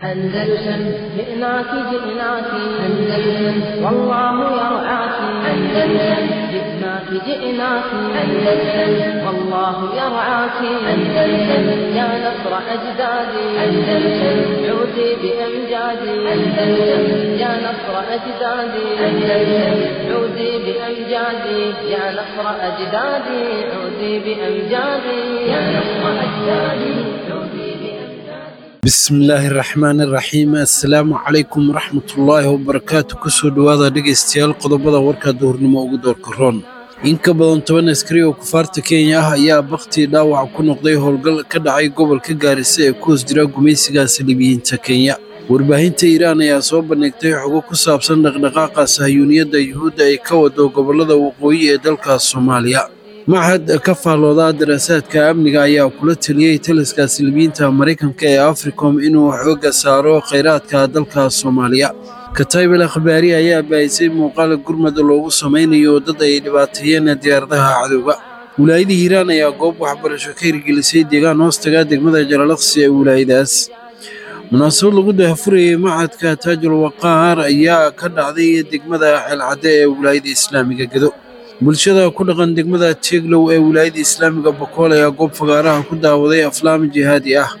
أندلسن جئناك جئناك أندلسن والله يرعاك أندلسن جئناك جئناك أندلسن والله يرعاك أندلسن يا نصر أجدادي أندلسن عودي بأمجادي أندلسن يا نصر أجدادي أندلسن عودي بأمجادي يا نصر أجدادي عودي بأمجادي يا نصر أجدادي عودي بأمجادي bismillaahi raxmaani raxiim assalaamu calaykum waraxmatullaahi wabarakaatu kusoo dhowaada dhegaystayaal qodobada warka duhurnimo ugu doorka roon in ka badan toban askari oo kufaarta kenya ah ayaa bakhtii dhaawac ku noqday howlgal ka dhacay gobolka gaarisa ee ku hoos jira gumaysiga saliibiyiinta kenya warbaahinta iiraan ayaa soo bandhigtay xogo ku saabsan dhaqdhaqaaqa sahyuuniyadda yuhuudda ay ka wado gobollada waqooyi ee dalka soomaaliya machad ka faallooda daraasaadka amniga ayaa kula taliyey taliska silibiyiinta maraykanka ee africom inuu xooga saaro khayraadka dalka soomaaliya kataybel akhbaari ayaa baahisay muuqaal gurmad loogu samaynayo dad ay dhibaateeyeen diyaaradaha cadowga wilaayada hiiraan ayaa goob waxbarasho ka hirgelisay deegaan hoostaga degmada jalalaqsi ee wilaayadaas munaasabad lagu daahfurayey machadka taajul waqaar ayaa ka dhacday degmada ceelcadde ee wilaayada islaamiga gedo bulshada ku dhaqan degmada tieglow ee wilaayada islaamiga bokool ayaa goob fagaaraha ku daawaday aflaam jihaadi ah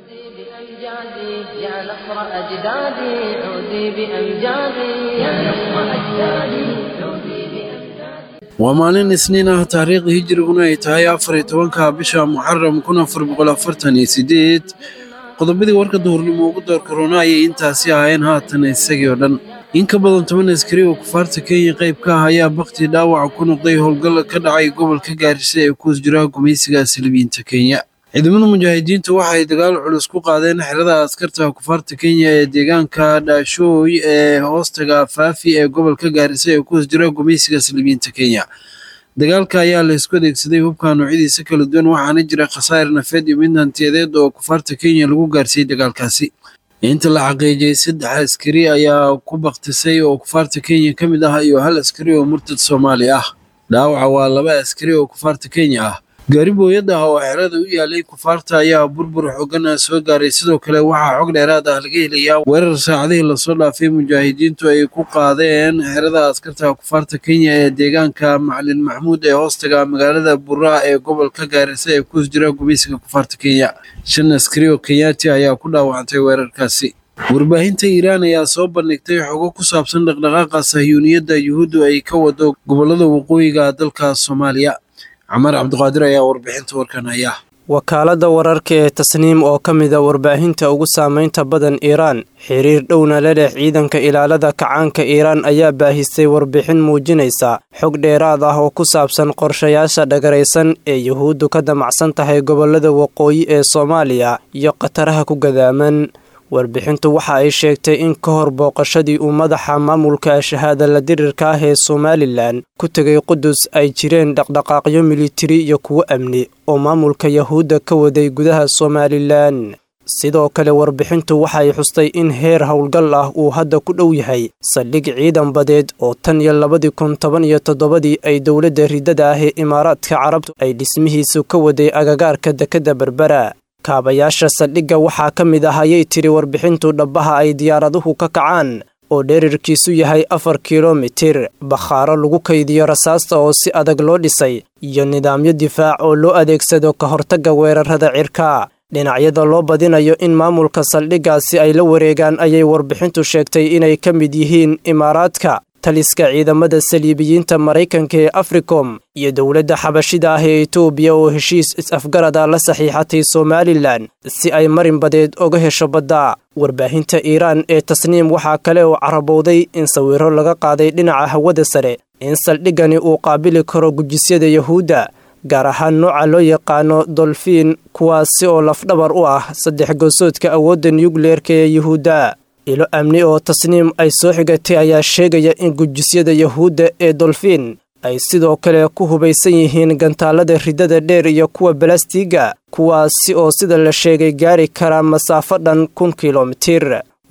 بأمجادي يا نصر أجدادي عودي بأمجادي يا نصر أجدادي عودي بأمجادي waa maalin isniin ah taariikhda hijriguna ay tahay afar iyo tobanka bisha muxaram kun afar boqol afartan iyo sideed qodobadii warka duhurnimo ugu door korona ayay intaasi ahaayeen haatan isagii oo dhan in ka badan toban askari oo kufaarta kenya qayb ka ah ayaa bakti dhaawaca ku noqday howlgal ka dhacay gobolka gaarisa ee ku hoos jira gumaysiga saliibiyiinta kenya ciidamada mujaahidiinta waxay dagaal culus ku qaadeen xerada askarta kufaarta kenya ee deegaanka dhaashooy ee hoostaga faafi ee gobolka gaarisa ee ku hoos jira gumaysiga saliibiyiinta kenya dagaalka ayaa la isku adeegsaday hubka noocyadiisa kala duwan waxaana jira khasaar nafeed iyo mid hantiyadeed oo kufaarta kenya lagu gaarsiiyey dagaalkaasi inta la xaqiijiyey saddex askari ayaa ku baktisay oo kufaarta kenya ka mid ah iyo hal askari oo murtad soomaali ah dhaawaca waa laba askari oo kufaarta kenya ah gaari booyad ah oo xerada u yaalay kufaarta ayaa burbur xoogan soo gaaray sidoo kale waxaa xog dheeraad ah laga helayaa weerar saacadihii lasoo dhaafay mujaahidiintu ay ku qaadeen xerada askarta kufaarta kenya ee deegaanka macalin maxmuud ee hoostaga magaalada buraa ee gobolka gaarisa ee ku jira gumaysiga kufaarta kenya shan askari oo kenyaati ayaa ku dhaawacantay weerarkaasi warbaahinta iiraan ayaa soo bandhigtay xogo ku saabsan dhaqdhaqaaqa sahyuuniyadda yuhuuddu ay ka wado gobollada waqooyiga dalka soomaaliya cumar cabdiqaadir ayaa warbixinta warkan haya wakaaladda wararka ee tasniim oo ka mid a warbaahinta ugu saameynta badan iiraan xiriir dhowna la leh ciidanka ilaalada kacaanka iiraan ayaa baahisay warbixin muujinaysa xog dheeraad ah oo ku saabsan qorshayaasha dhagaraysan ee yuhuuddu ka damacsan tahay gobollada waqooyi ee soomaaliya iyo khataraha ku gadaaman warbixintu waxa ay sheegtay in ka hor booqashadii uu madaxa maamulka shahaada la dirirka ah ee somalilan ku tegay qudus ay jireen dhaqdhaqaaqyo militari iyo kuwo amni oo maamulka yahuudda ka waday gudaha somalilan sidoo kale warbixintu waxay xustay in heer howlgal ah uu hadda ku dhow yahay saldhig ciidan badeed oo tan iyo labadii kun toban iyo toddobadii ay dowladda riddada ah ee imaaraadka carabtu ay dhismihiisu ka waday agagaarka dekedda berbera kaabayaasha saldhigga waxaa ka mid ah ayay tiri warbixintu dhabbaha ay diyaaraduhu ka kacaan oo dherirkiisu yahay afar kilomitir bakhaaro lagu kaydiyo rasaasta oo si adag loo dhisay iyo nidaamyo difaac oo loo adeegsado ka hortagga weerarada cirka dhinacyada loo badinayo in maamulka saldhiggaasi ay la wareegaan ayay warbixintu sheegtay inay ka mid yihiin imaaraadka taliska ciidamada saliibiyiinta maraykanka ee africom iyo dowladda xabashida ah ee etoobiya oo heshiis is-afgarada la saxiixatay somalilan si ay marin badeed oga hesho badda warbaahinta iiraan ee tasniim waxaa kale oo carabowday in sawiro laga qaaday dhinaca hawada sare in saldhiggani uu qaabili karo gujisyada yahuudda gaar ahaan nooca loo yaqaano dolfiin kuwaasi oo lafdhabar u ah saddex goosoodka awoodda nukleerka ee yuhuudda ilo amni oo tasniim ay soo xigatay ayaa sheegaya in gujisyada yahuudda ee dolfiin ay sidoo kale ku hubaysan yihiin gantaalada riddada dheer iyo kuwa balastiga kuwaasi oo sida la sheegay gaari karaa masaafo dhan kun kilomitir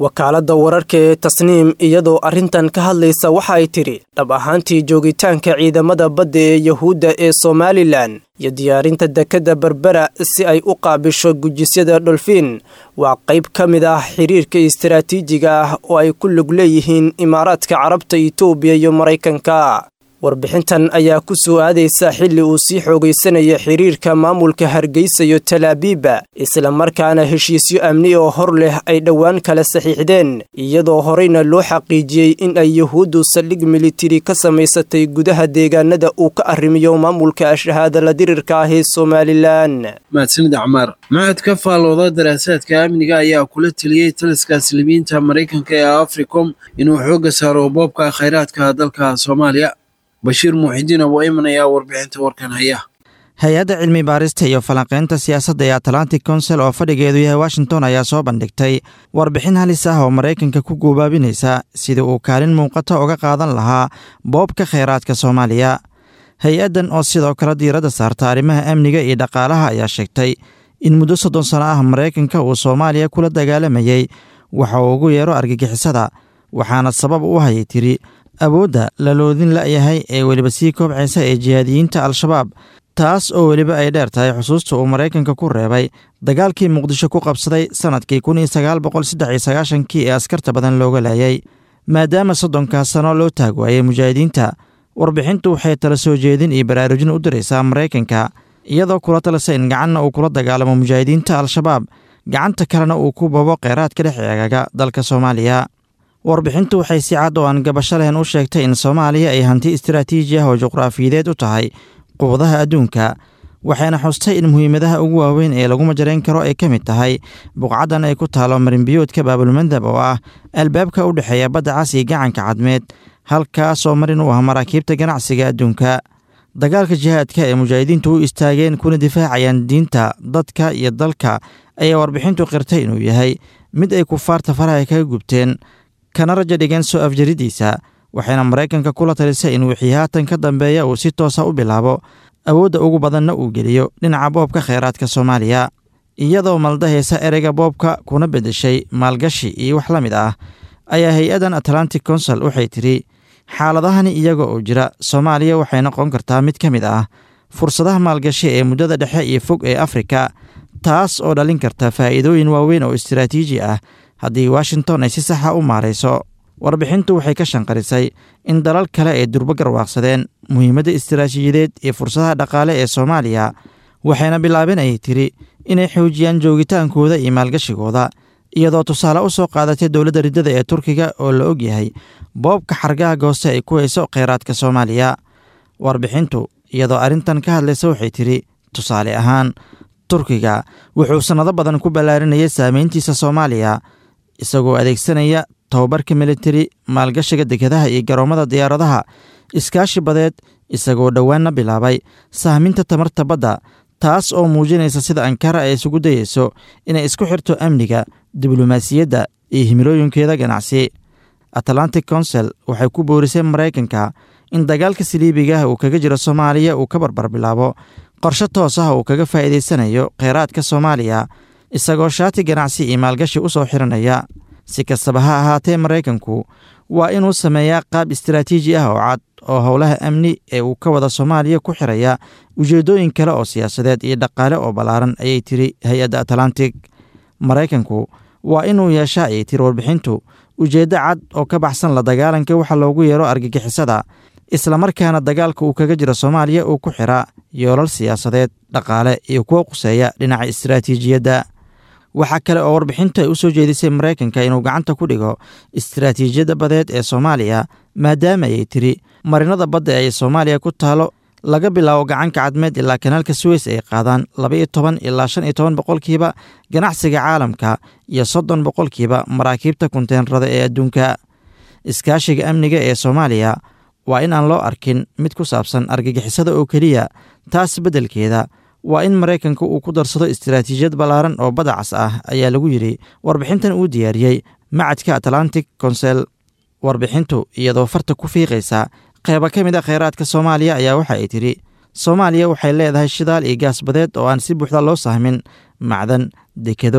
wakaaladda wararka ee tasniim iyadoo arrintan ka hadlaysa waxa ay tidhi dhab ahaantii joogitaanka ciidamada badda ee yuhuudda ee somalilan iyo diyaarinta dekedda berbera si ay u qaabisho gujisyada dholfiin waa qayb ka mid ah xiriirka istaraatiijiga ah oo ay ku lug leeyihiin imaaraadka carabta itoobiya iyo maraykanka warbixintan ayaa ku soo aadaysa xilli uu sii xoogaysanaya xiriirka maamulka hargeysa iyo talaabiiba islamarkaana heshiisyo amni oo hor leh ay dhowaan kala saxiixdeen iyadoo horeyna loo xaqiijiyey in ay yuhuuddu saldhig militari ka samaysatay gudaha deegaanada uu ka arrimiyo maamulka ashahaadala dirirka ah ee somalilan mahadsanid acmaar maxad ka faalooda daraasaadka amniga ayaa kula teliyey taliska aslimiinta maraykanka ee africom inuu xoogga saaro boobka khayraadka dalka soomaaliya bashiir muuxidiin abu ayman ayaa warbixinta warkan haya hay-adda cilmi baarista iyo falanqaynta siyaasadda ee atlantic council oo fadhigeedu yahay washington ayaa soo bandhigtay warbixin halis ah oo maraykanka ku guubaabinaysa sidii uu kaalin muuqata uga qaadan lahaa boobka kheyraadka soomaaliya hay-addan oo sidoo kale diiradda saarta arrimaha amniga iyo dhaqaalaha ayaa sheegtay in muddo soddon sano ah maraykanka uu soomaaliya kula dagaalamayey waxa uu ugu yeero argagixisada waxaana sabab u hayay tiri awoodda la loodin la'yahay ee weliba sii koobcaysa ee jihaadiyiinta al-shabaab taas oo weliba ay dheer tahay xusuusta uu maraykanka ku reebay dagaalkii muqdisho ku qabsaday sannadkii kun iyo sagaal boqol saddex iyo sagaashankii ee askarta badan looga laayay maadaama soddonkaas sano loo taag waayey mujaahidiinta warbixintu waxay tala soo jeedin iyo baraarujin u diraysaa maraykanka iyadoo kula talisa in gacanna uu kula dagaalamo mujaahidiinta al-shabaab gacanta kalena uu ku babo kheyraadka dhex eegaga dalka soomaaliya warbixintu waxay si cad oo aan gabasho lehen u sheegtay in soomaaliya ay hanti istaraatiiji ah oo juqraafiyadeed u tahay quwadaha adduunka waxayna xustay in muhiimadaha ugu waaweyn ee lagu majarayn karo ay ka mid tahay buqcaddan ay ku taalo marinbiyoodka baabulmandab oo ah albaabka u dhexeeya badda cas iyo gacanka cadmeed halkaasoo marin u ah maraakiibta ganacsiga adduunka dagaalka jihaadka ee mujaahidiintu u istaageen kuna difaacayaan diinta dadka iyo dalka ayaa warbixintu qirtay inuu yahay mid ay kufaarta faraha kaga gubteen kana raja dhigeen soo afjaridiisa waxayna maraykanka kula talisay in wixii haatan ka dambeeya uu si toosa u bilaabo awoodda ugu badanna uu geliyo dhinaca boobka kheyraadka soomaaliya iyadoo maldahaysa ereyga boobka kuna beddeshay maalgashi iyo wax la mid ah ayaa hay-addan atlantic council waxay tidhi xaaladahani iyaga oo jira soomaaliya waxay noqon kartaa mid ka mid ah fursadaha maalgashi ee muddada dhexe iyo fog ee afrika taas oo dhalin karta faa'iidooyin waaweyn oo istaraatiiji ah haddii washington ay si saxa u maarayso warbixintu waxay ka shanqarisay in dalal kale ay durbo garwaaqsadeen muhiimadda istaraatiijiyadeed iyo fursadaha dhaqaale ee soomaaliya waxayna bilaabeen ayay tiri inay xoojiyaan joogitaankooda iyo maalgashigooda iyadoo tusaale u soo qaadatay dowladda riddada ee turkiga oo la og yahay boobka xargaha gooste ay ku hayso kheyraadka soomaaliya warbixintu iyadoo arrintan ka hadlaysa waxay tidhi tusaale ahaan turkiga wuxuu sannado badan ku ballaarinayay saameyntiisa soomaaliya isagoo adeegsanaya tobabarka militari maalgashiga dekedaha iyo garoomada diyaaradaha iskaashi badeed isagoo dhowaanna bilaabay sahminta tamarta badda taas oo muujinaysa sida ankara ay isugu dayeyso inay isku xirto amniga diblomaasiyadda iyo himilooyinkeeda ganacsi atlantic council waxay ku boorisay maraykanka in dagaalka saliibigaah uu kaga jiro soomaaliya uu ka barbar bilaabo qorshe toos ah uu kaga faa'iidaysanayo kheyraadka soomaaliya isagoo shaati ganacsi iyo maalgashi u soo xiranaya si kastaba ha ahaatee maraykanku waa inuu sameeyaa qaab istaraatiiji ah oo cad oo howlaha amni ee uu ka wada soomaaliya ku xiraya ujeeddooyin kale oo siyaasadeed iyo dhaqaale oo ballaaran ayay tiri hay-adda atlantic maraykanku waa inuu yeeshaa ayay tiri warbixintu ujeeddo cad oo ka baxsan la dagaalanka waxa loogu yeero argagixisada islamarkaana dagaalka uu kaga jiro soomaaliya uu ku xira yoolal siyaasadeed dhaqaale iyo kuwo quseeya dhinaca istaraatiijiyadda waxaa kale oo warbixintu ay u soo jeedisay maraykanka inuu gacanta ku dhigo istaraatiijiyadda badeed ee soomaaliya maadaama ayay tiri marinada badda ee soomaaliya ku taalo laga bilaabo gacanka cadmeed ilaa kanaalka suweys ay qaadaan laba iyo toban ilaa shan iyo toban boqolkiiba ganacsiga caalamka iyo soddon boqolkiiba maraakiibta kunteenrada ee adduunka iskaashiga amniga ee soomaaliya waa in aan loo arkin mid ku saabsan argagixisada oo keliya taas beddelkeeda waa in maraykanka uu ku darsado istaraatiijiyad ballaaran oo badacas ah ayaa lagu yidhi warbixintan uu diyaariyey macadka atlantic council warbixintu iyadoo farta ku fiiqaysa qeyba ka mid a kheyraadka soomaaliya ayaa waxa ay tidhi soomaaliya waxay leedahay shidaal iyo gaas badeed oo aan si buuxda loo sahmin macdan dekedo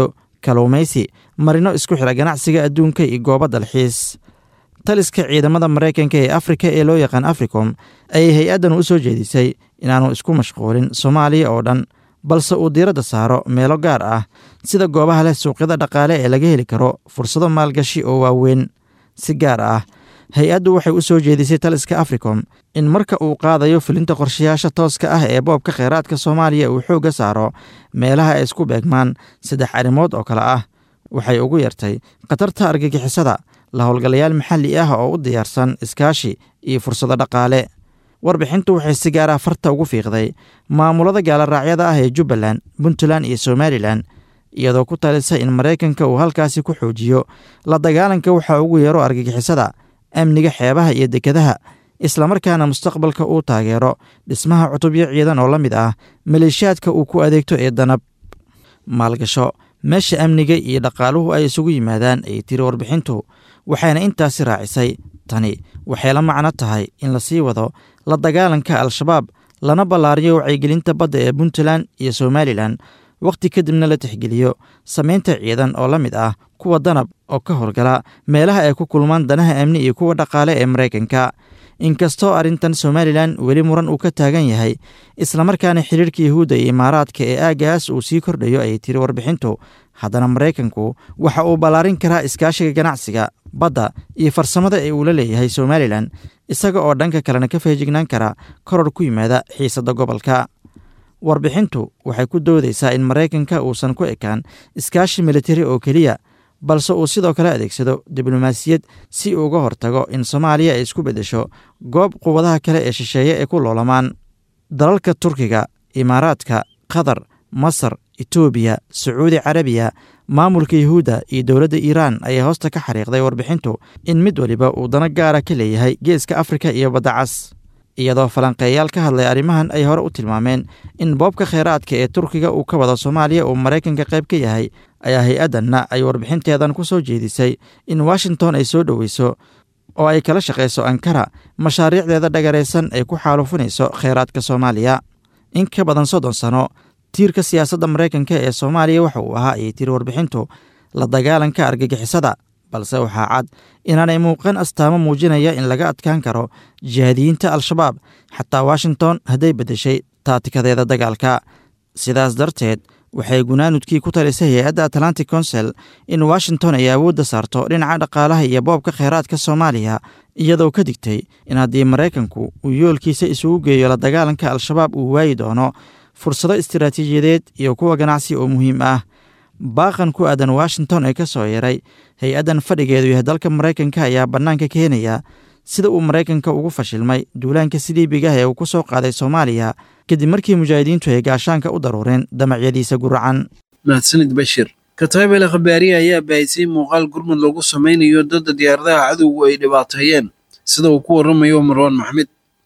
kaluumaysi marino isku xidha ganacsiga adduunka iyo goobo dalxiis taliska ciidamada maraykanka ee afrika ee loo yaqaan africom ayay hay-addan u soo jeedisay inaanu isku mashquulin soomaaliya oo dhan balse uu diiradda saaro meelo gaar ah sida goobaha leh suuqyada dhaqaale ee laga heli karo fursado maalgashi oo waaweyn si gaar ah hay-addu waxay u soo jeedisay taliska africom in marka uu qaadayo fulinta qorshayaasha tooska ah ee boobka kheyraadka soomaaliya uu xoogga saaro meelaha ay isku beegmaan saddex arrimood oo kale ah waxay ugu yartay khatarta argagixisada la howlgalayaal maxalli ah oo u diyaarsan iskaashi iyo fursado dhaqaale warbixintu waxay si gaar ah farta ugu fiiqday maamulada gaalaraacyada ah ee jubbaland puntland iyo somalilan iyadoo ku talisa in maraykanka uu halkaasi ku xoojiyo la dagaalanka waxaa ugu yeero argagixisada amniga xeebaha iyo dekedaha islamarkaana mustaqbalka uu taageero dhismaha cutubyo ciidan oo la mid ah maleeshiyaadka uu ku adeegto ee danab maalgasho meesha amniga iyo dhaqaaluhu ay isugu yimaadaan ayay tiri warbixintu waxayna intaasi raacisay tani waxay la macno tahay in lasii wado la dagaalanka al-shabaab lana ballaariyo wacyigelinta badda ee puntland iyo somalilan wakhti kadibna la tixgeliyo samaynta ciidan oo la mid ah kuwa danab oo ka howlgala meelaha ay ku kulmaan danaha amni iyo kuwa dhaqaale ee maraykanka inkastoo arrintan somalilan weli muran uu ka taagan yahay islamarkaana xiriirka yahuudda iyo imaaraadka ee aagaas uu sii kordhayo ayay tiri warbixintu haddana maraykanku waxa uu ballaarin karaa iskaashiga ganacsiga badda iyo farsamada ee uu la leeyahay somalilan isaga oo dhanka kalena ka feejignaan kara koror ku yimaada xiisadda gobolka warbixintu waxay ku doodaysaa in maraykanka uusan ku ekaan iskaashi militari oo keliya balse uu sidoo kale adeegsado diblomaasiyad si uu uga hortago in soomaaliya ay isku beddesho goob quwadaha kale ee shisheeye ay ku loolamaan dalalka turkiga imaaraadka qatar masar etoobiya sacuudi carabiya maamulka yuhuudda iyo dowladda iiraan ayaa hoosta ka xariiqday warbixintu in mid waliba uu dano gaara ka leeyahay geeska afrika iyo badda cas iyadoo falanqeeyaal ka hadlay arrimahan ay hore u tilmaameen in boobka kheyraadka ee turkiga uu ka wado soomaaliya uu maraykanka qayb ka yahay ayaa hay-addanna ay warbixinteedan ku soo jeedisay in washington ay soo dhoweyso oo ay kala shaqayso ankara mashaariicdeeda dhagaraysan ay ku xaalufinayso kheyraadka soomaaliya in ka badan soddon sano tiirka siyaasadda maraykanka ee soomaaliya waxa uu ahaa ayay tiri warbixintu la dagaalanka argagixisada balse waxaa cad inaanay muuqan astaamo muujinaya in laga adkaan karo jihaadiyiinta al-shabaab xataa washington hadday beddeshay taatikadeeda dagaalka sidaas darteed waxay gunaanudkii ku talisay hay-adda atlantic council in washington ay awoodda saarto dhinaca dhaqaalaha iyo boobka kheyraadka soomaaliya iyadoo ka digtay in haddii maraykanku uu yoolkiisa isugu geeyo la dagaalanka al-shabaab uu waayi doono fursado istiraatiijiyadeed iyo kuwa ganacsi oo muhiim ah baaqan ku aadan washington ee ka soo yaray hay-addan fadhigeedu yahay dalka maraykanka ayaa bannaanka keenaya sida uu maraykanka ugu fashilmay duulaanka siliibigah ee uu ku soo qaaday soomaaliya kadib markii mujaahidiintu ay gaashaanka u daruureen damacyadiisa guracan mahadsanid bashir kataybel khabaariye ayaa baahisay muuqaal gurmud lagu samaynayo dadda diyaaradaha cadowgu ay dhibaateeyeen sida uu ku warramayo marwaan maxmed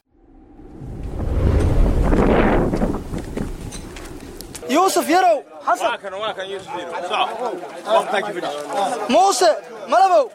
yuusuf yarow xasan muuse malabow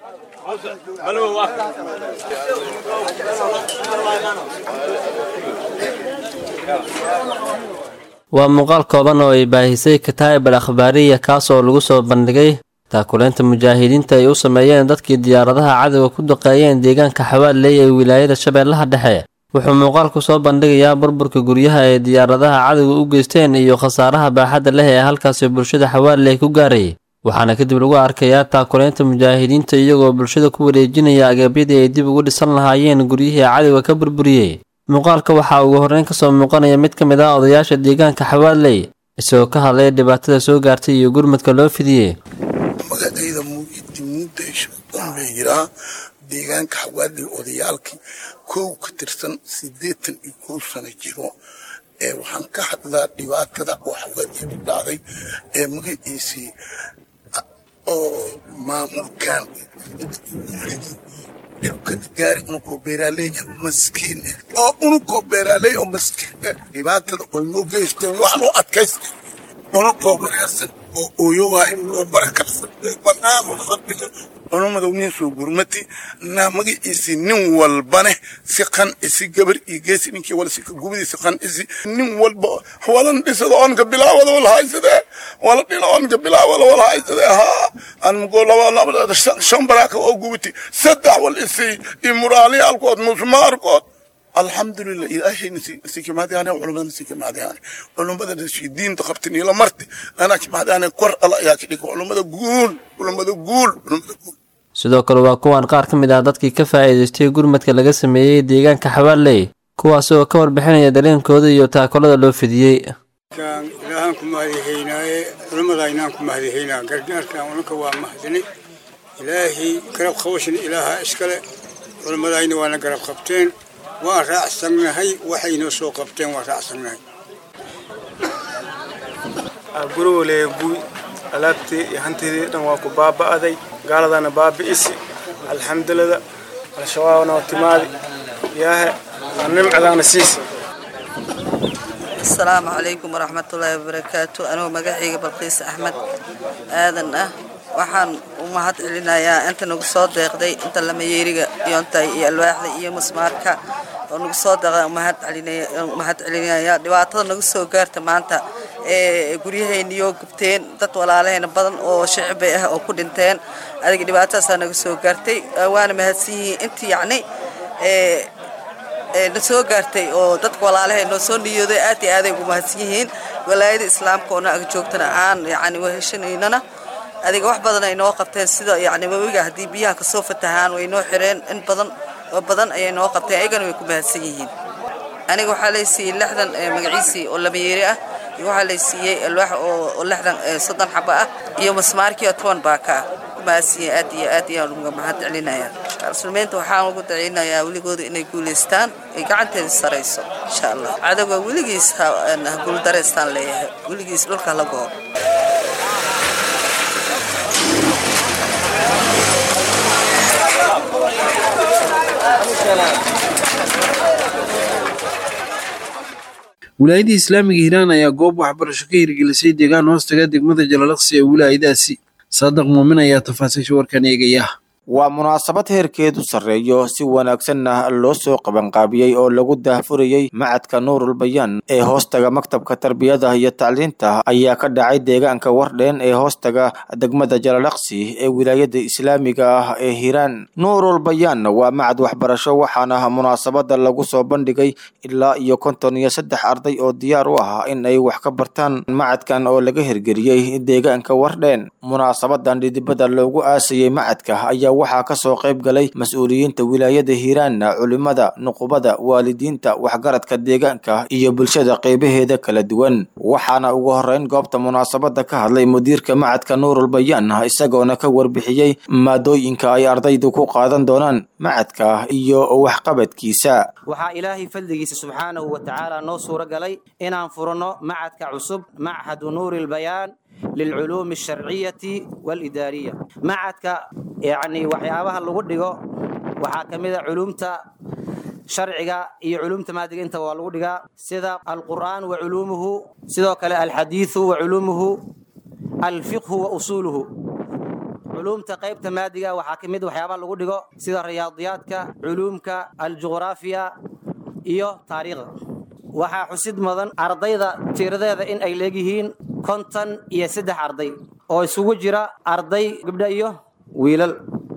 waa muuqaal kooban oo ay baahisay kataa'ib al akhbaariya kaas oo lagu soo bandhigay taakuleynta mujaahidiinta ay u sameeyeen dadkii diyaaradaha cadowga ku duqeeyeen deegaanka xawaaley ee wilaayada shabeellaha dhexe wuxuu muuqaalku soo bandhigayaa burburka guryaha ee diyaaradaha cadowga u geysteen iyo khasaaraha baaxadda leh ee halkaasi bulshada xawaaley ku gaaray waxaana kadib lagu arkayaa taakuleynta mujaahidiinta iyagoo bulshada ku wareejinaya agabyadii ay dib ugu dhisan lahaayeen guryihii cadowga ka burburiyey muuqaalka waxaa ugu horreyn ka soo muuqanaya mid ka mid ah odayaasha deegaanka xawaaley isagoo ka hadlaya dhibaatada soo gaartay iyo gurmadka loo fidiyey magacayda muudaysh la yiraa deegaanka xawaaley odayaalkii kow ka tirsan siddeetan iyo kow sano jiro ee waxaan ka hadlaa dhibaatada oo xawaaley ku dhacday ee magaciisii oo maamulkan gaari unukoo beeraaley maskiin oo unukoo beeraaley oo maskiin dhibaatada oo noo geysteen waxaan u adkaystay unukoo wanaagsan oo ooyogaa in loo barakarsan banaanka fadhiga culummada nin soo gurmati naa magaciisi nin walbane si qancisi gabar iyo geesi ninkii wala si gubadiisi qancisi nin walba walan dhisada oonka bilaawada wala haysadee wala dhina oonka bilaawada wala haysadee haa aan mugo laba laba shan baraaka oo gubati saddex wal isi iyo muraaliyaalkood musmaarkood alxamdulilah ilaahayna si kimaadiyaan culumadana si kimaadiyaan culumadana si diinta qabtin ila marti ana kimaadiyaan kor ala ayaa ka dhigo culumada guul culumada guul culumada guul sidoo kale waa kuwan qaar ka mid ah dadkii ka faa'iidaystay gurmadka laga sameeyey deegaanka xawaaley kuwaas oo ka warbixinaya dareenkooda iyo taakolada loo fidiyey ilaahaan ku mahadihaynaaye culimmadaynaan ku mahadihaynaa gargaarkan unanka waa mahadinay ilaahay garab qabashin ilaaha iskale culimmadayna waana garab qabteen waan raacsannahay waxay noo soo qabteen waan raacsannahay gurigooleeya guy alaabtii iyo hantiidii dhan waa ku baaba'aday gaaladana baabi'isi alxamdulillah al-shabaabna waa timaadi yaahe waa nimcadaana siisa asalaamu calaykum waraxmatullaahi wabarakaatu anigoo magacayga balqiis axmed aadan ah waxaan u mahad celinayaa inta nagu soo deeqday inta lamayeeriga iyoontay iyo alwaaxda iyo musmaarka oo nagu soo deeqday mahad celinaya dhibaatada nagu soo gaarta maanta ee guryahayniyo gubteen dad walaalahayna badan oo shicibay ah oo ku dhinteen adiga dhibaatadaasaa naga soo gaartay waana mahadsan yihiin intii yacni na soo gaartay oo dadka walaalahay noo soo niyooday aad iyo aaday ugu mahadsan yihiin walaayada islaamka oo na ag joogtana aan yacni weheshanaynana adiga wax badan ay noo qabteen sida yacni webiga haddii biyaha kasoo fatahaan way noo xireen in badan oo badan ayay noo qabteen ayagana way ku mahadsan yihiin aniga waxaa laysiiyey lixdan magaciisii oo lamayeeri ah iyo waxaa laysiiyey alwaax oo lixdan soddon xaba ah iyo masmaarkii oo toban baaka ah ku mahadsan yihiin aad iyo aad ayaan uga mahad celinaya muslimiinta waxaan ugu daceynayaa weligooda inay guulaystaan ay gacanteeda sarayso insha allah cadowga weligiis ha guuldareystaan leeyahay weligiis dhulka la goo wilaayadii islaamiga hiiraan ayaa goob waxbarasho ka hirgelisay deegaan hoostaga degmada jalalaqsi ee wilaayadaasi saadaq muumin ayaa tafaasiisha warkan eegaya waa munaasabad heerkeedu sarreeyo si wanaagsanna loo soo qabanqaabiyey oo lagu daahfurayey macadka nuurul bayaan ee hoostaga maktabka tarbiyada iyo tacliinta ayaa ka dhacay deegaanka wardheen ee hoostaga degmada jalalaqsi ee wilaayada islaamiga ah ee hiiraan nuurul bayaan waa macad waxbarasho waxaana munaasabada lagu soo bandhigay ilaa iyo konton iyo saddex arday oo diyaar u ah in ay wax ka bartaan macadkan oo laga hirgeliyey deegaanka wardheen munaasabadan dhidibada loogu aasayey macadka ayaa waxaa ka soo qayb galay mas-uuliyiinta wilaayada hiiraanna culimada nuqubada waalidiinta waxgaradka deegaanka iyo bulshada qeybaheeda kala duwan waxaana ugu horeyn goobta munaasabada ka hadlay mudiirka macadka nuurul bayaan isagoona ka warbixiyey maadooyinka ay ardaydu ku qaadan doonaan macadka iyo waxqabadkiisa waxaa ilaahay fadligiisa subxaanahu wa tacaala noo suuro galay inaan furno macadka cusub machadu nuuri lbayaan lilculuumi alsharciyati waalidaariya macadka yacni waxyaabaha lagu dhigo waxaa ka mid a culuumta sharciga iyo culuumta maadiga inta waa lagu dhigaa sida alqur'aan wa culuumuhu sidoo kale alxadiidu wa culuumuhu alfiqhu wa usuuluhu culuumta qaybta maadiga waxaa ka mid waxyaabaha lagu dhigo sida riyaadiyaadka culuumka aljuqraafiya iyo taariikhda waxaa xusid mudan ardayda tiradeeda in ay leegyihiin konton iyo saddex arday oo isugu jira arday gabdha iyo wiilal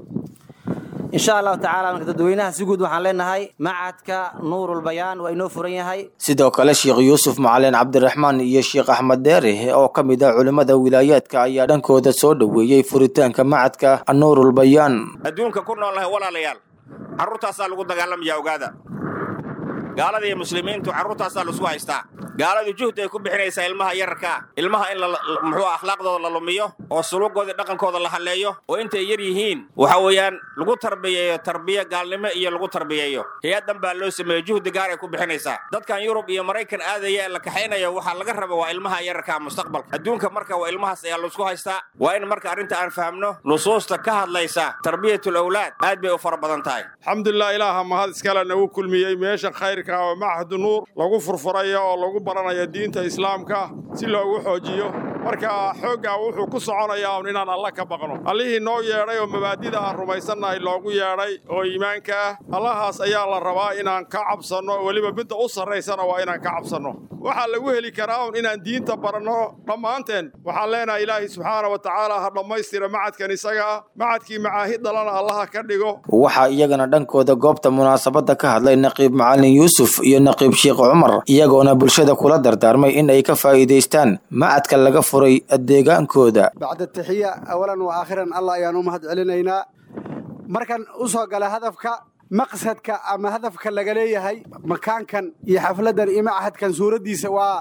insha allahu tacala marka dadweynaha si guud waxaan leenahay macadka nuurulbayaan waa inoo furan yahay sidoo kale sheekh yuusuf macalin cabdiraxmaan iyo sheekh axmed deere oo ka mid ah culimmada wilaayaadka ayaa dhankooda soo dhoweeyey furitaanka macadka nuurulbayaan adduunka ku noolnahay walaalayaal carruurtaasaa lagu dagaalamayaa ogaada gaalada iyo muslimiintu carruurtaasaa laisku haystaa gaaladu juhdi ay ku bixinaysaa ilmaha yararkaa ilmaha in muxuu akhlaaqdooda la lumiyo oo suluugooda dhaqankooda la halleeyo oo intay yar yihiin waxa weeyaan lagu tarbiyeeyo tarbiye gaalnimo iyo lagu tarbiyeeyo hay-addan baa loo sameeyo juhdi gaar ay ku bixinaysaa dadkan yurub iyo maraykan aadaya ee la kaxaynayo waxaa laga raba waa ilmaha yararkaa mustaqbalka adduunka marka waa ilmahaas ayaa laisku haystaa waa in marka arrinta aan fahamno nusuusta ka hadlaysa tarbiyatul awlaad aad bay u fara badan tahay alxamdulilah ilaaha mahad iskale nagu kulmiyey meesha khayrka oo machadu nuur lagu furfurayo oo lagu baranayo diinta islaamka si loogu xoojiyo marka xooggaa wuxuu ku soconayaa un inaan alla ka baqno allihii noo yeedhay oo mabaadida aan rumaysannahay loogu yeedhay oo iimaanka ah allahaas ayaa la rabaa inaan ka cabsanno weliba midda u sarraysana waa inaan ka cabsanno waxaa lagu heli karaa un inaan diinta baranno dhammaanteen waxaan leenahay ilaahay subxaana wa tacaala ha dhammaystira macadkan isaga ah macadkii macaahid dhalana allaha ka dhigo waxaa iyagana dhankooda goobta munaasabadda ka hadlay naqiib macalin yuusuf iyo naqiib sheekh cumar iyagoona bulshada kula dardaarmay in ay ka faa'iidaystaan macadka laga furay deegaankooda bacda taxiya awalan wa aakhiran allah ayaan u mahad celinaynaa markan u soo gala hadafka maqsadka ama hadafka laga leeyahay makaankan iyo xafladdan iyo machadkan suuraddiisa waa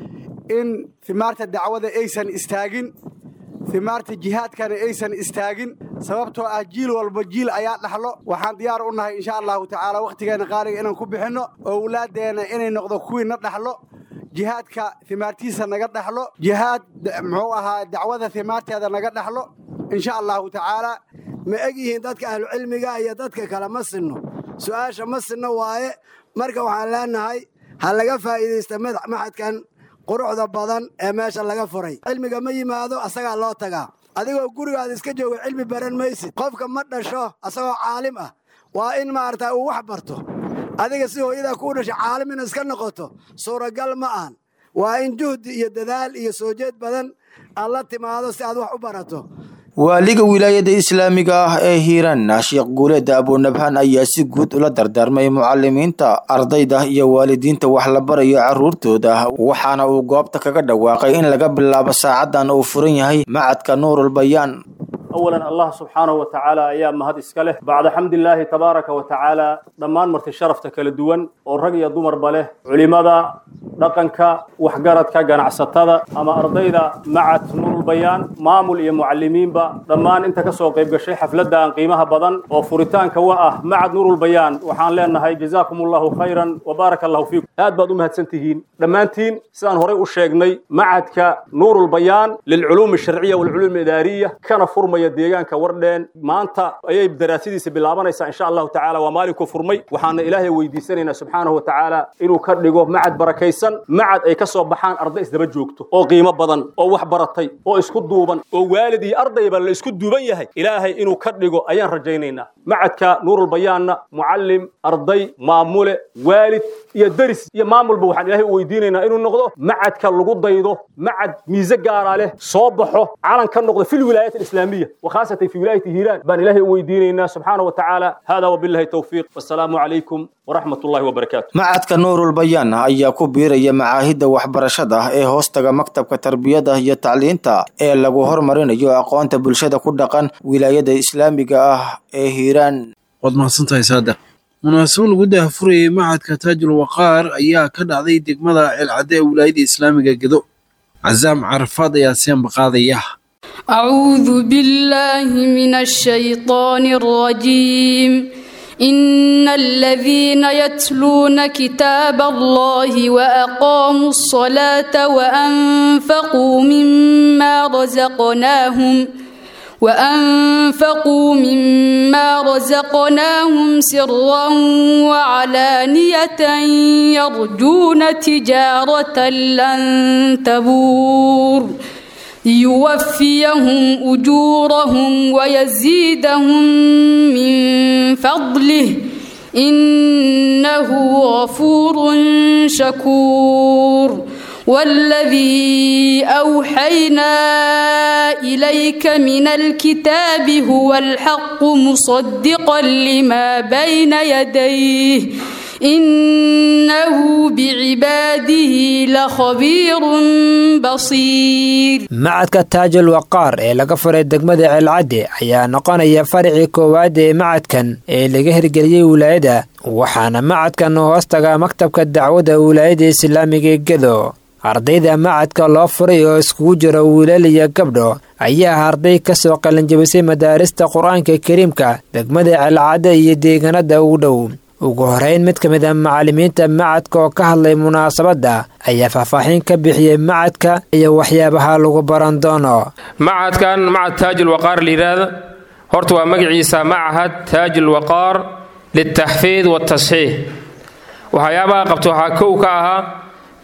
in himaarta dacwada aysan istaagin himaarta jihaadkana aysan istaagin sababtoo ah jiil walba jiil ayaa dhaxlo waxaan diyaar u nahay insha allahu tacaala wakhtigeenna qaaliga inaan ku bixinno owlaaddeenna inay noqdo kuwii na dhaxlo jihaadka himaartiisa naga dhaxlo jihaad muxuu ahaa dacwada himaarteeda naga dhaxlo insha allahu tacaala ma eg yihiin dadka ahlucilmiga iyo dadka kale ma sinno su'aasha ma sinno waaye marka waxaan leenahay ha laga faa'iidaysta maxadkan quruxda badan ee meesha laga furay cilmiga ma yimaado asagaa loo tagaa adigoo gurigaada iska joogo cilmi baran maysid qofka ma dhasho asagoo caalim ah waa in maarata uu wax barto adiga si hooyadaa kuu dhashay caalim ina iska noqoto suuragal ma ahan waa in juhdi iyo dadaal iyo soo jeed badan aad la timaado si aad wax u barato waaliga wilaayada islaamiga ah ee hiiraan sheekh guuleeda abunabhaan ayaa si guud ula dardaarmay mucalimiinta ardayda iyo waalidiinta wax la barayo carruurtooda waxaana uu goobta kaga dhawaaqay in laga bilaabo saacadan uu furan yahay macadka nuurulbayaan awalan allah subxaanahu wa tacaala ayaa mahad iska leh bacda xamdilaahi tabaaraka wa tacaala dhammaan marti sharafta kala duwan oo rag iyo dumarba leh culimada dhaqanka waxgaradka ganacsatada ama ardayda macad nuurulbayaan maamul iyo mucalimiinba dhammaan inta ka soo qayb gashay xafladdan qiimaha badan oo furitaanka wa ah macad nuurulbayaan waxaan leenahay jazaakum allahu khayran wa baaraka allahu fiikum aad baad u mahadsan tihiin dhammaantiin sidaan horay u sheegnay macadka nuurulbayaan lilculuumi alsharciya waalculuum idaariya kana furmaya deegaanka wardheen maanta ayay daraasadiisa bilaabanaysaa insha allahu tacaala waa maalinkuu furmay waxaana ilaahay weydiisanaynaa subxaanahu wa tacaala inuu ka dhigo macad barakaysan macad ay ka soo baxaan arday isdaba joogto oo qiimo badan oo wax baratay oo isku duuban oo waalid iyo ardayba la isku duuban yahay ilaahay inuu ka dhigo ayaan rajaynaynaa macadka nuurulbayaanna mucallim arday maamule waalid iyo deris iyo maamulba waxaan ilaahay u weydiinaynaa inuu noqdo macadka lagu daydo macad miise gaara leh soo baxo calan ka noqdo fi lwilaayat alislaamiya وخاصة في ولاية هيران بان إلهي ويدينينا سبحانه وتعالى هذا وبالله التوفيق والسلام عليكم ورحمة الله وبركاته macadka nuurulbayaan ayaa ku biiraya macaahidda waxbarashada ee hoostaga maktabka tarbiyada iyo tacliinta ee lagu hormarinayo aqoonta bulshada ku dhaqan wilaayada islaamiga ah ee hiiraan waad mahadsantahay saada munaasabo lagu daahfurayay macadka taajul waqaar ayaa ka dhacday degmada ceelcadde ee wilaayada islaamiga gedo cazaam carafaad ayaa sianba qaadaya أعوذ بالله من الشيطان الرجيم إن الذين يتلون كتاب الله وأقاموا الصلاة وأنفقوا مما رزقناهم وأنفقوا مما رزقناهم سرا وعلانية يرجون تجارة لن تبور ليوفيهم أجورهم ويزيدهم من فضله إنه غفور شكور والذي أوحينا إليك من الكتاب هو الحق مصدقا لما بين يديه إنه بعباده لخبير بصير macadka taajul waqaar ee laga furay degmada ceelcadde ayaa noqonaya faricii koowaad ee macadkan ee laga hirgeliyey wilaayada waxaana macadkan hoostaga maktabka dacwadda wilaayada islaamiga ee gedo ardayda macadka loo furay oo iskugu jiro wiilal iyo gabdho ayaa arday ka soo qalinjabisay madaarista qur-aanka kariimka degmada ceelcadde iyo deegaanada ugu dhow ugu horeyn mid ka mid a macallimiinta macadka oo ka hadlay munaasabadda ayaa faahfaaxin ka bixiyey macadka iyo waxyaabaha lagu baran doono macadkan macad taajul waqaar la yidhaahda horta waa magaciisa macahad taajul waqaar liltaxfiid waatasxiix waxyaabaha qabta waxaa kow ka ahaa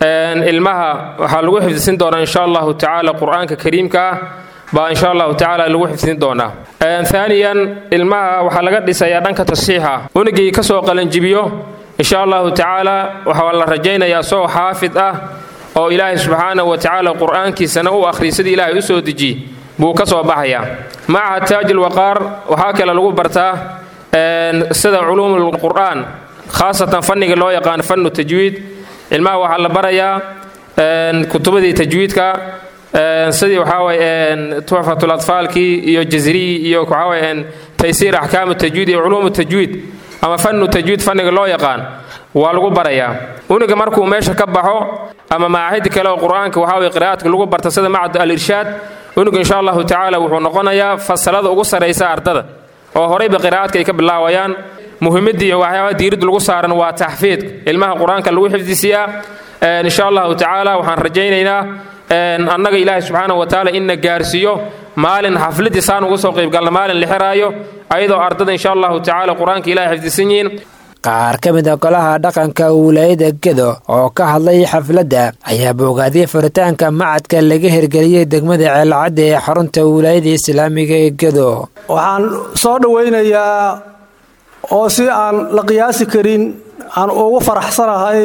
ilmaha waxaa lagu xifdisin doonaa insha allahu tacaala qur-aanka kariimka ah baa insha allahu tacaala lagu xifdin doonaa aaniyan ilmaha waxaa laga dhisayaa dhanka tasxiixa unigii ka soo qalanjibiyo insha allahu tacaala waxaa la rajaynayaa soo xaafid ah oo ilaahay subxaanahu wa tacaala qur-aankiisana u akhriy sidii ilaahay u soo dejiy buu ka soo baxayaa macaha taajil waqaar waxaa kale lagu bartaa sida culuumul qur'aan khaasatan fanniga loo yaqaan fannu tajwiid ilmaha waxaa la barayaa kutubadii tajwiidka sidii waxaawaye tuxfatul atfaalkii iyo jazriyi iyo waxaawaye taysiir axkaamu tajwiid iyo culuumu tajwiid ama fannu tajwiid fanniga loo yaqaan waa lagu barayaa uniga markuu meesha ka baxo ama macaahidi kale oo qur-aanka waxaawaye qiraa'aadka lagu barta sida macad al-irshaad uniga insha allahu tacaala wuxuu noqonayaa fasalada ugu sarraysa ardada oo horayba qiraa'aadka ay ka bilaawayaan muhiimadii iyo waxyaabaha diiradda lagu saaran waa taxfiidka ilmaha qur-aanka lagu xifdisiyaa insha allahu tacaala waxaan rajaynaynaa annaga ilaahay subxaana wa tacaala inna gaarsiiyo maalin xafladii saan uga soo qaybgalna maalin la xiraayo ayadoo ardada insha allahu tacaala qur-aanka ilahay xifdisan yihiin qaar ka mid a golaha dhaqanka wilaayada gedo oo ka hadlay xafladda ayaa bogaadiyey furitaanka macadka laga hirgeliyey degmada ceelcadda ee xarunta wilaayada islaamiga ee gedo waxaan soo dhowaynayaa oo si aan la qiyaasi karin aan ugu faraxsanahay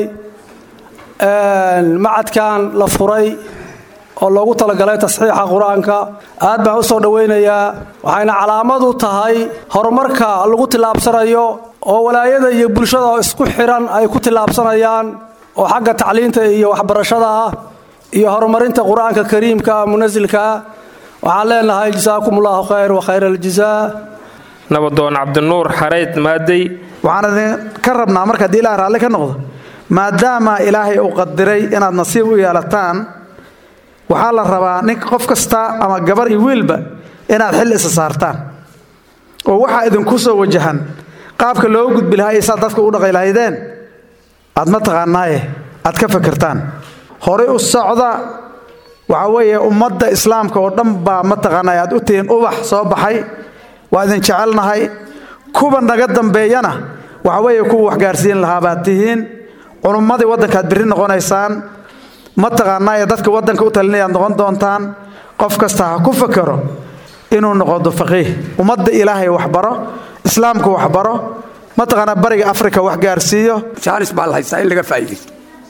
macadkan la furay oo loogu talagalay tasxiixa qur-aanka aad baan u soo dhowaynayaa waxayna calaamad u tahay horumarka lagu tillaabsanayo oo walaayada iyo bulshada oo isku xiran ay ku tillaabsanayaan oo xagga tacliinta iyo waxbarashada ah iyo horumarinta qur-aanka kariimka munasilka ah waxaan leenahay jasaakum ullahu khayr wa khayr aljazaa nabadoon cabdinuur xareyd maadey waxaan idin ka rabnaa marka haddii ilaah raalli ka noqdo maadaama ilaahay uu qadiray inaad nasiib u yeelataan waxaa la rabaa nin qof kasta ama gabar iyo wiilba inaad xil isa saartaan oo waxaa idinku soo wajahan qaabka loo gudbi lahaa iyo saad dadka u dhaqay lahaydeen aad ma taqaanaaye aad ka fakertaan horay u socda waxaa weeye ummadda islaamka oo dhan baa mataqaanaa aad u tihiin ubax soo baxay waa idin jecelnahay kuwa naga dambeeyana waxa weeye kuwa waxgaarsiin lahaa baad tihiin culummadii waddankaad birri noqonaysaan mataqaanaaye dadka waddanka u talinayaad noqon doontaan qof kasta ha ku fakero inuu noqodo faqiih ummadda ilaahay waxbaro islaamka waxbaro mataqaanaa bariga afrika wax gaarsiiyo jaalis baa la haystaa in laga faa'iidaysto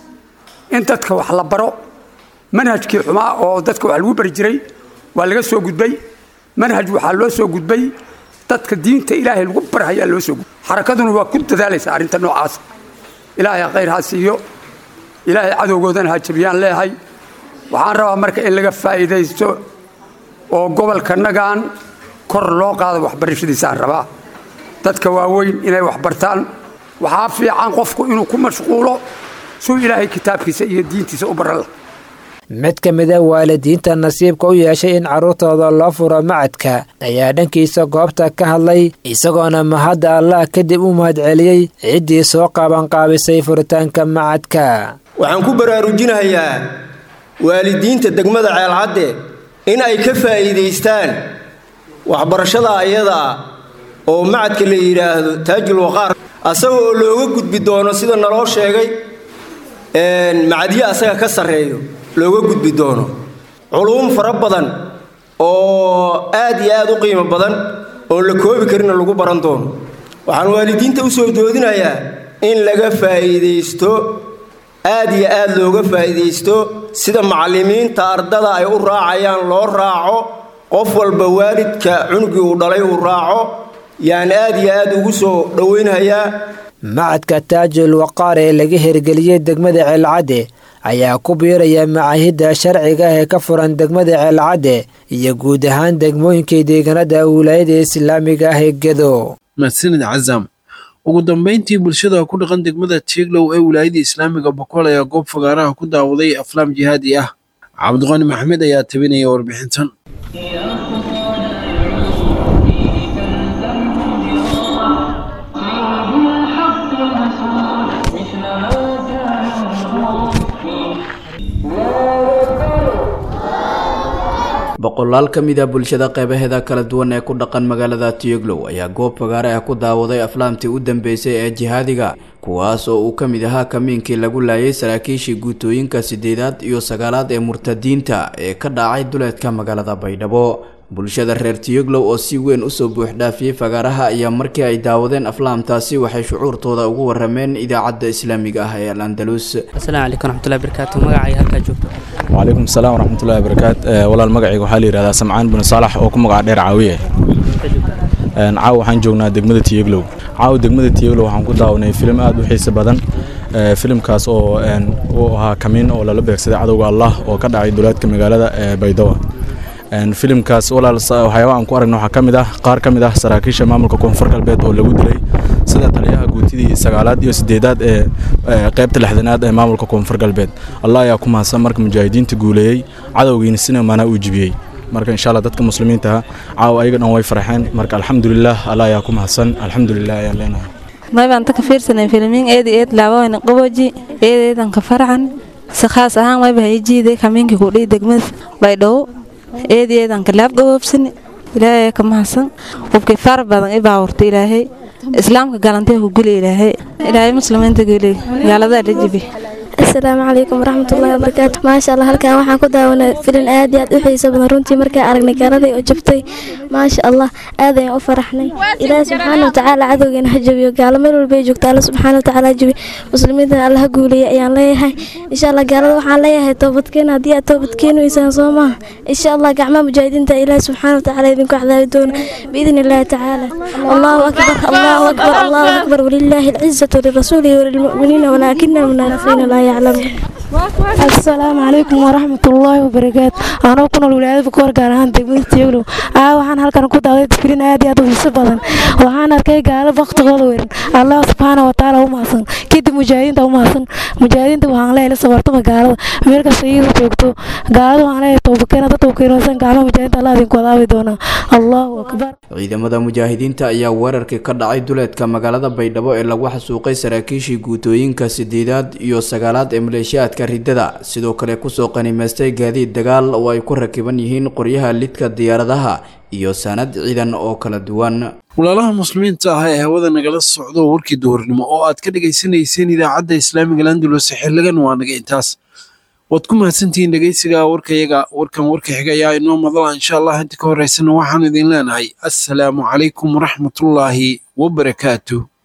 in dadka wax la baro manhajkii xumaa oo dadka wax lagu bari jiray waa laga soo gudbay manhaj waxaa loo soo gudbay dadka diinta ilaahay lagu barhayaa loo soo gudbay xarakaduna waa ku dadaalaysa arrinta noocaas ilaahay khayr ha siiyo ilaahay cadowgoodana ha jabiyaan leehay waxaan rabaa marka in laga faa'iidaysto oo gobolkanagan kor loo qaado waxbarashadiisaan rabaa dadka waaweyn inay wax bartaan waxaa fiican qofku inuu ku mashquulo suu ilaahay kitaabkiisa iyo diintiisa u baran lah mid ka mid a waalidiinta nasiibka u yeeshay in carruurtooda loo furo macadka ayaa dhankiisa goobta ka hadlay isagoona mahadda allah kadib u mahadceliyey ciddii soo qaabanqaabisay furitaanka macadka waxaan ku baraarujinayaa waalidiinta degmada ceelcadde in ay ka faa'iidaystaan waxbarashada ayadaa oo macadka la yidhaahdo taajul waqaar asaga oo looga gudbi doono sida naloo sheegay macadyo asaga ka sarreeyo looga gudbi doono culuum fara badan oo aad iyo aad u qiimo badan oo la koobi karina lagu baran doono waxaan waalidiinta u soo doodinayaa in laga faa'iidaysto aad iyo aad looga faa'iidaysto sida macallimiinta ardada ay u raacayaan loo raaco qof walba waalidka cunugii uu dhalay uu raaco yaan aad iyo aad ugu soo dhowaynhayaa macadka taajul waqaar ee laga hirgeliyey degmada ceelcadde ayaa ku biiraya macaahidda sharciga ee ka furan degmada ceelcadde iyo guud ahaan degmooyinkii deegaanada wilaayada islaamiga ah ee gedo mahadsanid cazam ugu dambeyntii bulshada ku dhaqan degmada tieglow ee wilaayada islaamiga bokool ayaa goob fagaaraha ku daawaday aflaam jihaadi ah cabdiqani maxamed ayaa tabinaya warbixintan boqolaal ka mid ah bulshada qeybaheeda kala duwan ee ku dhaqan magaalada tiyoglow ayaa goob fagaare ah ku daawaday aflaamtii u dambeysay ee jihaadiga kuwaas oo uu ka mid ahaa kamiinkii lagu laayay saraakiishii guutooyinka sideedaad iyo sagaalaad ee murtadiinta ee ka dhacay duleedka magaalada baydhabo bulshada reer tiyoglow oo si weyn usoo buuxdhaafiyey fagaaraha ayaa markii ay daawadeen aflaamtaasi waxay shucuurtooda ugu warameen idaacadda islaamiga ah ee al andalus asalaamu calaykum raxmatullahi barakaatu magacay halkaa joogto وعليكم السلام ورحمة الله وبركاته ولا المقعي وحالي رهدا سمعان بن صالح oo ku magac dheer caawiye een caaw waxaan joognaa degmada Tiyeglow caaw degmada Tiyeglow waxaan ku daawanay film aad u xiiso badan ee filimkaas oo een uu ahaa kamiin oo lala beegsaday cadowga Allah oo ka dhacay duleedka magaalada ee Baydawa een filimkaas walaal waxyaabaha aan ku aragno waxaa ka mid ah qaar ka mid ah saraakiisha maamulka koonfur galbeed oo lagu dilay sida taliyaha guutidii sagaalaad iyo sideedaad ee qaybta lixdanaad ee maamulka koonfur galbeed allah ayaa ku mahadsan marka mujaahidiinta guuleeyey cadowgiina sina mana uu jibiyey marka insha allah dadka muslimiinta ah caawa ayaga dhan way farxeen marka alxamdulilah allah ayaa ku mahadsan alxamdulilah ayaan leenahay maybaan taka fiirsanay filmiin eedi eed laabawayna qaboji eedeedan ka farcan si khaas ahaan mayba hayijiiday kamiinkii kudhihi degmada baydhabo eedi eedan ka laab gaboobsani ilaahay ka mahadsan qofkii far badan i baawurta ilaahay islaamka galantee ku guli ilaahay ilaahay muslimiinta guli gaalada la jibi asalaamu calaykum waraxmatullaahi wabarakaatu maasha allah halkan waxaan ku daawanay filin aad iyo aad u xiiso badan runtii markaa aragnay gaaladii oo jabtay maasha allah aad ayaan u faraxnay ilaahi subxaana watacaala cadowgeena ha jabiyo gaalo meel walba ay joogta alla subxaana watacaala ha jabi muslimiintana alla ha guuleeya ayaan leeyahay insha allah gaalada waxaan leeyahay toobadkeena haddii aad toobadkeeni weysaan soo maaha insha allah gacmaha mujaahidiinta ilaahi subxaana watacaala idinku cadaabi doona biidni illaahi tacaala allahu akbar allahu akbar allahu akbar walilaahi alcizatu lirasuulihi walilmu'miniina walaakina almunaafiqiina laa asalaamu calaykum waraxmatullaahi wabarakaatu anoo ku nool wilaayada bukoor gaar ahaan degmada tieglow aa waxaan halkan ku daaday filin aad iyo aad u xiiso badan waxaan arkay gaalo baktigooda weeran allah subxaana watacaala u mahadsan kadib mujaahidiinta u mahadsan mujaahidiinta waxaan leeyahay sabartama gaalada meel kasta iyada joogto gaalada waxaan leeyahay toobakeena dad toobakeenosan gacmaha mujaahidiinta allah idinku adaabi doonaa allahu akbar ciidamada mujaahidiinta ayaa weerarkii ka dhacay duleedka magaalada baydhabo ee lagu xasuuqay saraakiishii guutooyinka sideedaad iyo sagaalaad ee maleeshiyaadka ridada sidoo kale kusoo qanimaystay gaadiid dagaal oo ay ku rakiban yihiin qoryaha lidka diyaaradaha iyo sanad ciidan oo kala duwan walaalaha muslimiinta ah ee hawada nagala socdo warkii duhurnimo oo aad ka dhagaysanayseen idaacadda islaamiga landulus xiligan waa naga intaas waad ku mahadsantihiin dhegeysiga warkayaga warkan warka xiga ayaa inoo madala insha allah inta ka horeysana waxaan idin leenahay assalaamu calaykum waraxmatullaahi wabarakaatu